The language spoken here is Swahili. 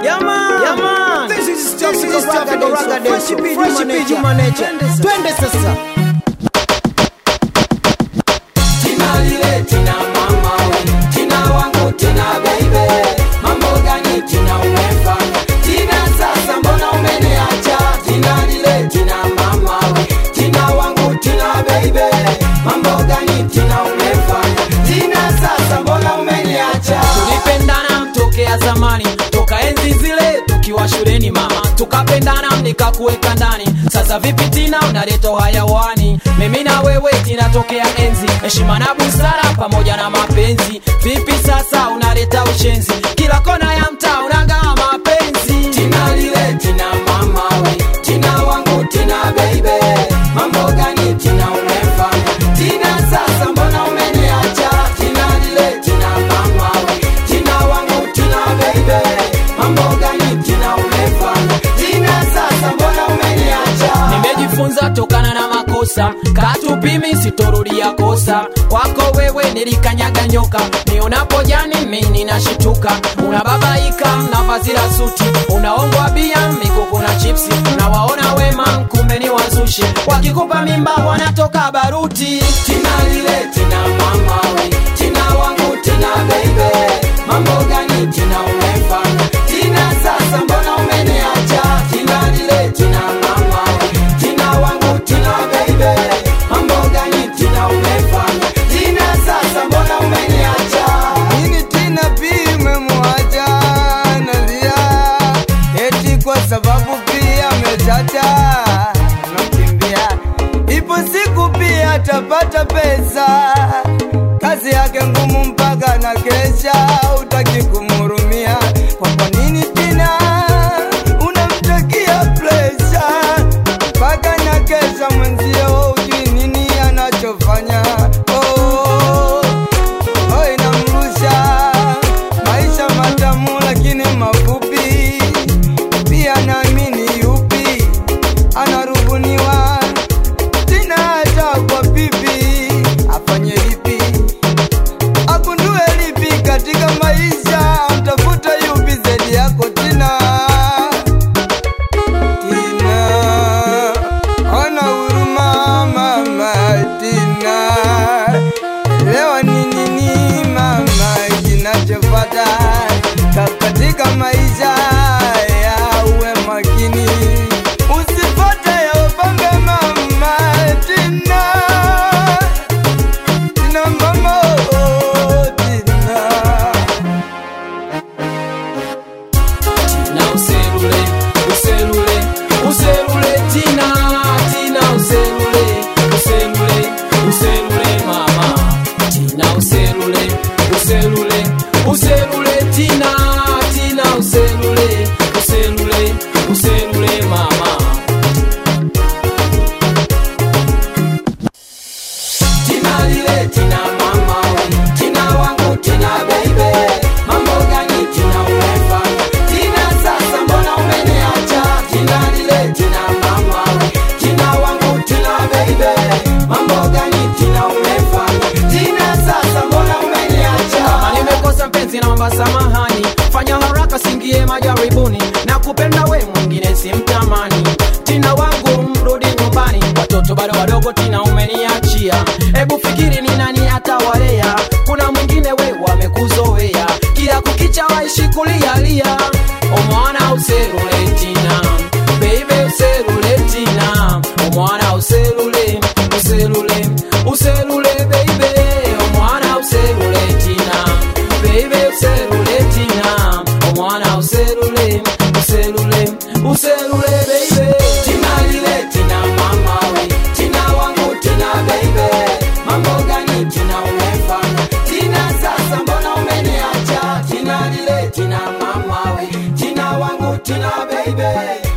Yaman, Yaman. this is This Tropical is Raga Tropical Dance, Raga Fresh Dance, P. Fresh Juma P. Juma Nature. Nature. Twende sasa. Twende sasa. Tina lile tina mama we Tina wangu tina baby Mambo gani tina umefanya Tina sasa mbona umeniacha Tina lile tina mama we Tina wangu tina baby Mambo gani tina umefanya Tina sasa mbona umeniacha Tulipendana tokea zamani Toka enzi zile tukiwa shuleni mama Tukapendana nikakuweka ndani Sasa vipi Tina unaleta hayawani Mimi na wewe Tina tokea enzi Heshima na busara pamoja na mapenzi Vipi sasa unaleta ushenzi Kila kona ya mtaa unangaa mapenzi Tina lile Tina mama we Tina wangu Tina baby Mambo gani Tina umefanya Tina sasa mbona umeniacha Tina lile Tina mama we Tina wangu Tina baby Mambo gani Tina umefanya Tina sasa mbona umeniacha Nimejifunza tokana na makosa Katupimi sitorudia kosa Kwako wewe nilikanyaga nyoka Nionapo jani mimi nashituka Unababaika na vazi la suti Unaongwa bia mikuku na chipsi Unawaona wema kumbe ni wazushi Wakikupa mimba wanatoka baruti Tina lile tina mama we Tina wangu tina baby Mambo gani tina umefanya Tina sasa mbona umeniacha Tina lile tina mama we Tina wangu tina baby Mambo gani tina umefanya Tina sasa mbona umeniacha Nini Tina pia umemwacha nalia, eti kwa sababu pia amechacha nakimbia. Ipo siku pia atapata pesa, kazi yake ngumu mpaka na kesha, utaki kumhurumia. Kwa kwa nini Tina unamtakia presha mpaka na kesha mwenzio, ujui nini anachofanya oh. Oh, inamrusha maisha matamu lakini mafupi. Pia naamini yupi anarubuniwa Tina hata kwa pipi, afanye lipi, agundue lipi katika maisha, mtafuta yupi zaidi yako Tina. Tina, ona huruma mama Tina, elewa ni nini mama kinachofata Ka- katika maisha ya uwe makini, usifate ya upambe mama Tina, Tina mama oh, Tina. Tina uselule, uselule, uselule Tina, Tina uselule, uselule, uselule mama. Tina uselule, uselule, uselule Tina, Tina uselule, uselule, uselule mama. Tina lile Tina mama we Tina wangu Tina baby Mambo gani Tina umefanya Tina sasa mbona umeniacha Tina lile Tina mama we Tina wangu Tina baby Mambo gani Tina umefanya Tina sasa mbona umeniacha Kama nimekosa mpenzi naomba samahani Fanya haraka singie majaribuni Na kupenda we mwingine simtamani Tina wangu mrudi nyumbani Watoto bado wadogo Tina umeniachia Hebu fikiri ni nani atawalea Kuna mwingine we wamekuzoea Kila kukicha waishi kulialia Omwana userule Tina Baby userule Tina Omwana userule Userule Userule baby Omwana userule Tina Baby userule Tina Omwana userule Userule Userule baby Tina lile Tina mama we Tina wangu Tina baby Mambo gani Tina umefanya Tina sasa mbona umeniacha Tina lile Tina mama we Tina wangu Tina baby